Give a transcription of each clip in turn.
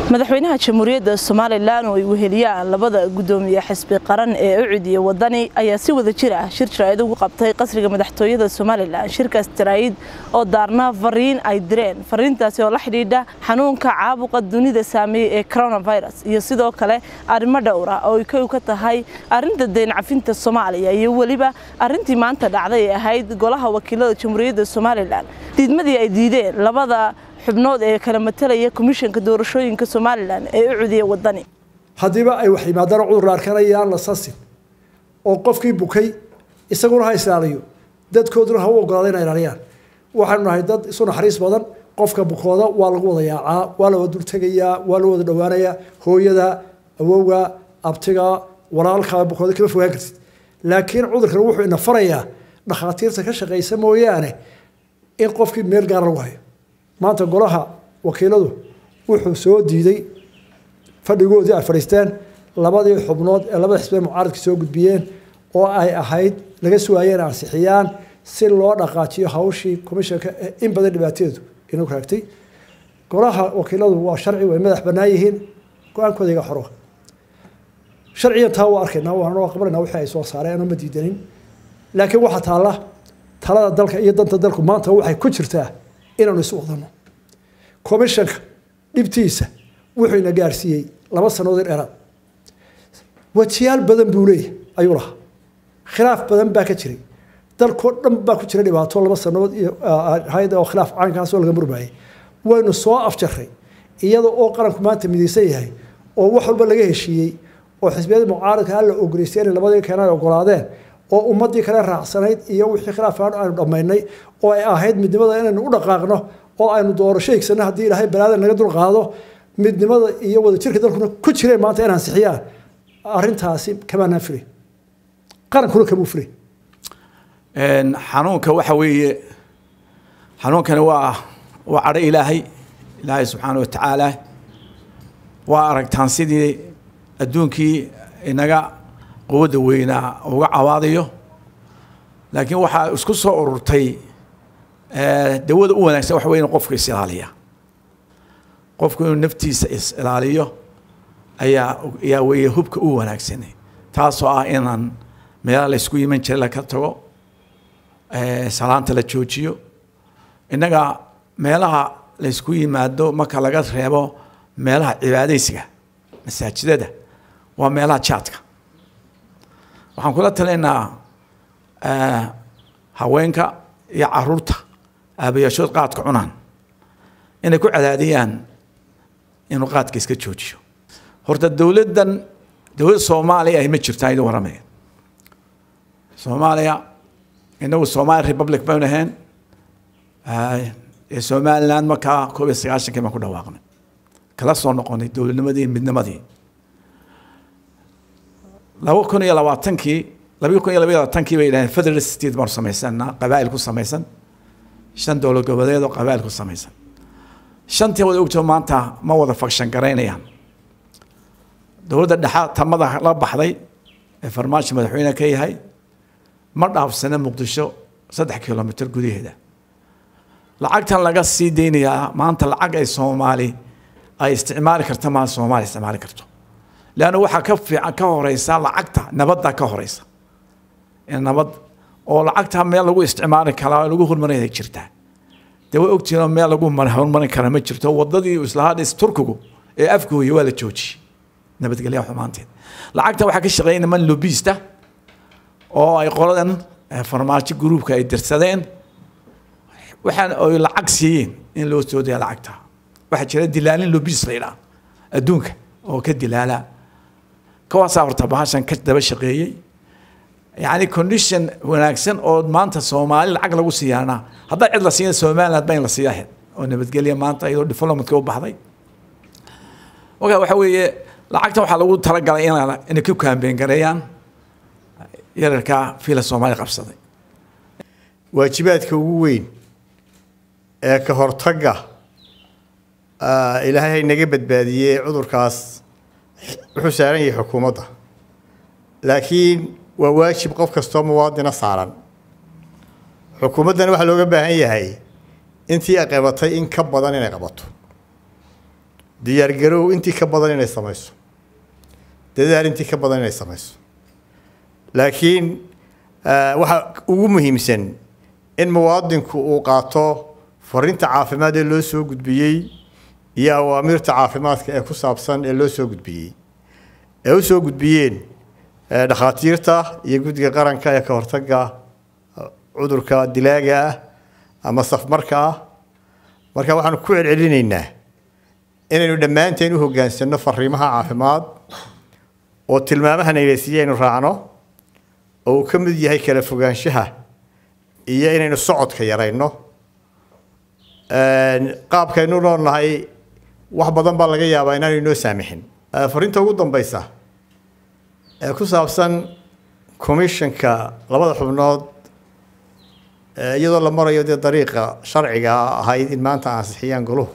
madaxweynaha jamhuuriyadda somalilan oo ay weheliyaan labada gudoomiye xisbi qaran ee ucud iyo wadani ayaa si wada jir ah shir jaraa'id ugu qabtay qasriga madaxtooyada somalilan shirkaas jaraa'id oo daarna fariin ay direen fariintaasi oo la xidhiidha xanuunka caabuqa dunida saameeyey ee coronavirus iyo sidoo kale arrimo dhowra oo ay kow ka tahay arrinta deyn cafinta soomaaliya iyo weliba arrintii maanta dhacday ee ahayd golaha wakiilada jamhuuriyadda somalilan diidmadii ay diideen labada xubnood ee kala matalaya komishanka doorashooyinka somalilan ee u cudiya wadani haddiiba ay wax yimaadaan cudur arkanayaan la sasin oo qofkii bukay isaguna ha islaaliyo dadkooduna ha u ogolaada inay ilaaliyaan waxaanu nahay dad isu naxariis badan qofka bukooda waa lagu wada yaacaa waa la wada dultegayaa waa la wada dhowaanayaa hooyada awowga abtiga walaalka bukooda kama fogaan kartid laakiin cudurkan wuxuu ina farayaa dhakhaatiirta ka shaqaysa mooyaane in qofkii meel gaar lagu hayo maanta golaha wakiiladu wuxuu soo diiday fadhigoodii ay fadhiisteen labadii xubnood ee labada xisbee mucaaradka soo gudbiyeen oo ay ahayd laga sugaayeen ansixiyaan si loo dhaqaajiyo hawshii komishanka ee in badan dhibaateedu inuu raagtay golaha wakiiladu waa sharci way madax bannaan yihiin go-aankooda iga xoro sharciyan taa waa arkaynaa waana qabanayna wixii ay soo saareen ma diidanin laakiin waxaa taalla talada dalka iyo danta dalku maanta waxay ku jirtaa inaanu isu wadano commishanka dhibtiisa wuxuu ina gaarsiiyey laba sannadood dheeraad wajiyaal badan buu leeyahy ayuu lahaa khilaaf badan baa ka jiray dalkoo dhan baa ku jira dhibaato laba sannadood iyo ahayd oo khilaaf caynkaasoo laga murmayay waynu soo afjaray iyada oo qaranku maanta midaysan yahay oo wax walba laga heshiiyey oo xisbiyada mucaaradka alla ogoleystay inay labadii keenan ay ogolaadeen oo ummadii kale raacsanayd iyo wixii khilaafaan aynu dhammaynay oo ay ahayd midnimada inaynu u dhaqaaqno oo aynu doorasho higsano haddii ilaahay balaada naga dulqaado midnimada iyo wadajirka dalkuna ku jireen maanta in ansixiyaan arrintaasi kamaanaan filay qarankuna kamuu filay xanuunka waxa weeye xanuunkani waa waa cadho ilaahay ilaahay subxaana wa tacaala waa aragtaan sidii adduunkii inaga quwadda weynaa uga cawaadayo laakiin waxaa isku soo ururtay dawada u wanaagsan waxa wey inu qofku is ilaaliya qofku inuu naftiisa is ilaaliyo ayaa ayaa weeye hubka u wanaagsan taasoo ah inaan meelaha la isku yiman jiray laka tago salaanta la joojiyo innaga meelaha la isku yimaado marka laga reebo meelaha cibaadaysiga masaajidada waa meelaha jaadka waxaan kula talinaynaa haweenka iyo caruurta aabayaashood qaadka cunaan inay ku cadaadiyaan inuu qaadka iska joojiyo horta dowladdan dowladda soomaaliya ay ma jirtaan idin waramaya soomaaliya inagu somali republic baynu ahayn ee somaliland markaa koob iyo sagaashankii baan ku dhawaaqnay kala soo noqonay dowladnimadii midnimadii laba kun iyo labaatankii laba kun iyo laba iyo labaatankii bay yidhahdeen federal state baanu samaysanaa qabaa'il ku samaysan shan dowlad goboleed oo qabaa'il ku samaysan shantii wada ogto maanta ma wada fakshan garaynayaan dowladda dhexa tamada la baxday ee farmaajo madaxweyne ka yahay ma dhaafsana muqdisho saddex kilomitr gudaheeda lacagtan laga sii deynayaa maanta lacag ay soomaali ay isticmaali karta maa soomaali isticmaali karto leanna waxaa ka fiican ka horeysa lacagta nabadda ka horeysa nabad oo lacagta meel lagu isticmaali karaa lagu horumarinaya jirtaa dee way ogtihiin oo meel lagu horumarin kara ma jirto wadadii islahaa dhis turkigu ee afgooya waa la joojiyey nabadgelya xumaanteed lacagta waxaa ka shaqeeya niman lobista oo ay qoladan farmaajo gruubka ay dirsadeen waxaan ay lacag siiyeen in loo soo daya lacagta waxaa jira dilaalin lobis la yidhaha adduunka oo ka dilaala kawaasaa horta bahashan ka daba shaqeeyey yacni condition wanaagsan oo maanta soomaali lacag lagu siiyaana haddaa cid la siiya somaliland ba in la siiya ahayd oo nabadgelya maanta iyadoo developmentka u baxday oka waxa weeye lacagta waxaa lagu talagalay in inay ku kaambeen gareeyaan yararka fiila soomaali qabsaday waajibaadka ugu weyn ee ka hortagga ilaahay naga badbaadiyey cudurkaas wuxuu saaran yahay xukuumadda laakiin waa waajib qof kastoo muwaadina saaran xukuumaddana waxaa looga baahan yahay intii ay qabatay in ka badan inay qabato diyaargarow intii ka badan inay samayso dadaal intii ka badan inay samayso laakiin waxaa ugu muhiimsan in muwaadinku uu qaato fariinta caafimaad ee loo soo gudbiyey iyo awaamiirta caafimaadka ee ku saabsan ee loo soo gudbiyey ee u soo gudbiyeen dhakhaatiirta iyo guddiga qaranka ee ka hortagga cudurka dilaaga ah ama safmarka ah marka waxaanu ku celcelinaynaa inaynu dhammaanteen u hoggaansanno fariimaha caafimaad oo tilmaamaha nayleysiiye aynu raacno oo uu ka mid yahay kala fogaanshaha iyo inaynu socodka yarayno qaabkaynu noolnahay wax badan baa laga yaabaa inaanu inoo saamixin fariinta ugu dambeysa ee ku saabsan commissionka labada xubnood iyadoo la marayo dee dariiqa sharciga ahayd in maanta ansixiyaan goluhu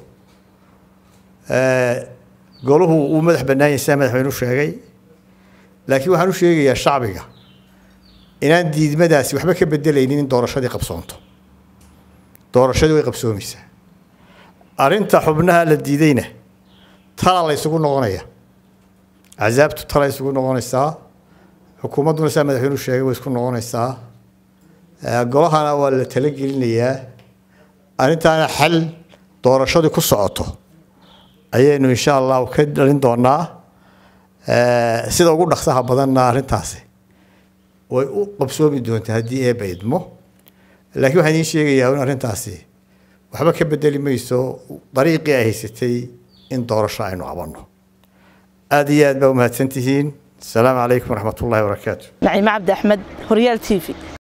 goluhu uu madax bannaan yahay sidaa madaxweynu sheegay laakiin waxaan u sheegayaa shacbiga inaan diidmadaasi waxba ka bedelaynin in doorashadii qabsoonto doorashadii way qabsoomaysaa arrinta xubnaha la diidayna tala la ysugu noqonaya casaabtu tala isugu noqonaysaa xukuumadduna sidaa madaxweynu sheegay way isku noqonaysaa golahana waa la talagelinayaa arrintaana xal doorashadii ku socoto ayaynu insha allahu ka dhalin doonaa sida ugu dhaqsaha badanna arrintaasi way u qabsoomi doontaa haddii eeba idmo laakiin waxaan idiin sheegayaa in arrintaasi waxba ka bedeli mayso dariiqii ay haysatay in doorasho aynu qabanno aada iyo aad baa umahadsan tihiin asalaamu calaykum waraxmat ullahi wabarakaatu naciime cabdi axmed horyaal t v